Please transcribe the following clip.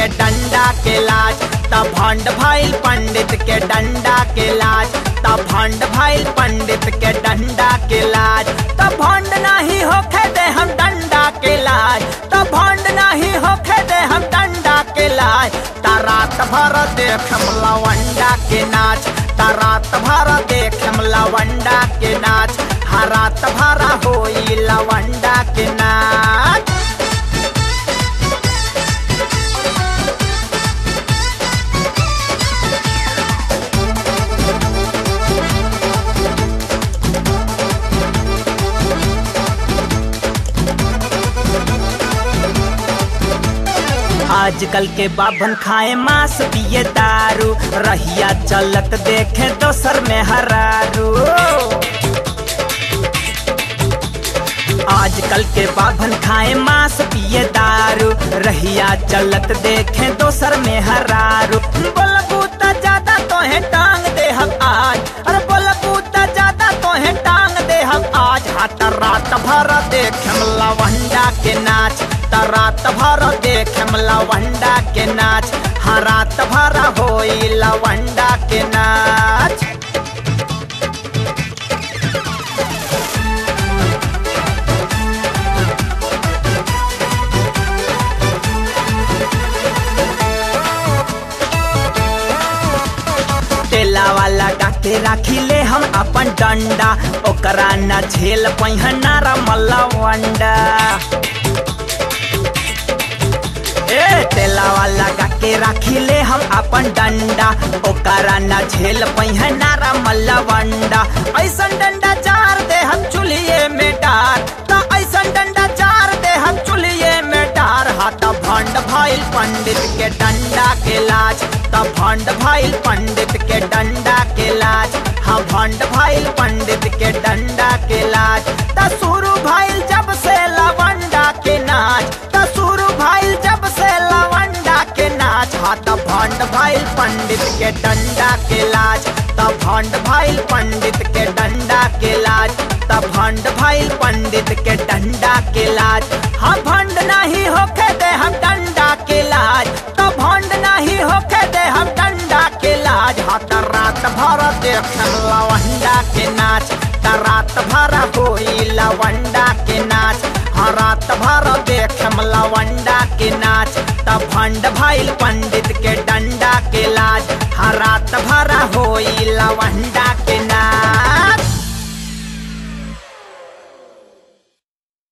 के डंडा के लाज तब भंड भइल पंडित के डंडा के लाज तब भंड भइल पंडित के डंडा के लाज तब भंड नहीं होखे दे हम डंडा के लाज तब भंड नहीं होखे दे हम डंडा के लाज ता रात भर देखम लवंडा के नाच ता रात भर देखम लवंडा के नाच हा रात भर होई लवंडा के नाच आजकल के बाभन खाए मांस पिए दारू रहिया चलत देखे दोसर में हरारू आजकल के बाभन खाए मांस पिए दारू रहिया चलत देखे दोसर में हरारू बोलबू त ज्यादा तोहे टांग दे हम आज अरे बोलबू त ज्यादा तोहे टांग दे हम आज हाथ रात भर देखम लवंडा के नाच त रात भर देखम लवंडा के नाच हाँ रात भर होई लवंडा के नाच तेला वाला गाके राखी ले हम अपन डंडा ओकरा न झेल पहिना रमला वंडा ए तेला वाला गाके राखी ले हम अपन डंडा ओकरा न झेल पहिना रमला वंडा ऐसन डंडा चार दे हम चुलिए में डार त ऐसन डंडा चार दे हम चुलिए में डार हाथ भंड भइल पंडित के डंडा के लाज त भंड भइल पंडित के डंडा के लाज हाँ भंड भइल पंडित के डंडा के लाज त शुरू भइल जब से लवंडा के नाच त शुरू भइल जब से लवंडा के नाच हाँ त भंड भइल पंडित के डंडा के लाज त भंड भइल पंडित के डंडा के लाज त भंड भइल पंडित के डंडा के लाज हाँ भंड नहीं होखे दे हम डंडा के लाज त भंड नहीं होखे दे हम डंडा के लाज हाँ त रात भर देखम लवंडा के नाच त रात भर होई लवंडा के नाच हाँ रात भर देखम लवंडा के नाच त भंड भइल पंडित के डंडा के लाज हाँ रात भर होई लवंडा